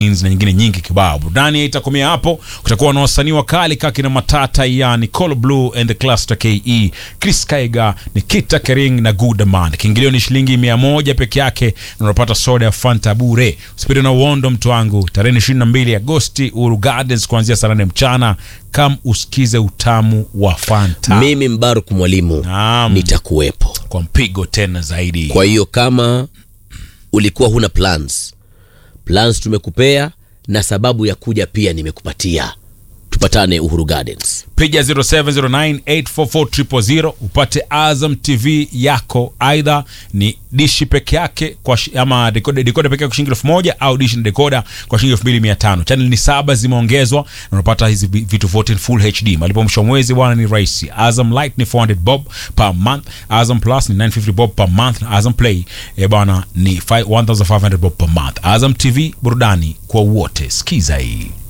na nyingine nyingi kibao. Burudani itakomea hapo. Kutakuwa na wasanii wakali kaki na matata yani Call Blue and the Cluster KE, Chris Kaiga, Nikita Kering na Goodman. Kiingilio ni shilingi mia moja peke yake na unapata soda ya Fanta bure. Usipende na uondo mtu wangu. Tarehe 22 Agosti Uhuru Gardens kuanzia saa nane mchana. Kam usikize utamu wa Fanta. Mimi Mbaruk mwalimu Naam. nitakuwepo. Kwa mpigo tena zaidi. Kwa hiyo kama ulikuwa huna plans, plans tumekupea na sababu ya kuja pia nimekupatia. Tupatane Uhuru Gardens. piga 0709844000 upate Azam TV yako, aidha ni dishi peke yake kwa shi, ama dekoda dekoda peke yake kwa shilingi elfu moja au dishi na dekoda kwa shilingi elfu mbili mia tano. Channel ni saba zimeongezwa na unapata hizi vi- vitu vyote in full HD. Malipo mwisho wa mwezi bwana ni rahisi. Azam Light ni 400 bob per month, Azam Plus ni 950 bob per month na Azam Play eh bwana ni 5 1500 bob per month. Azam TV burudani kwa wote. Sikiza hii.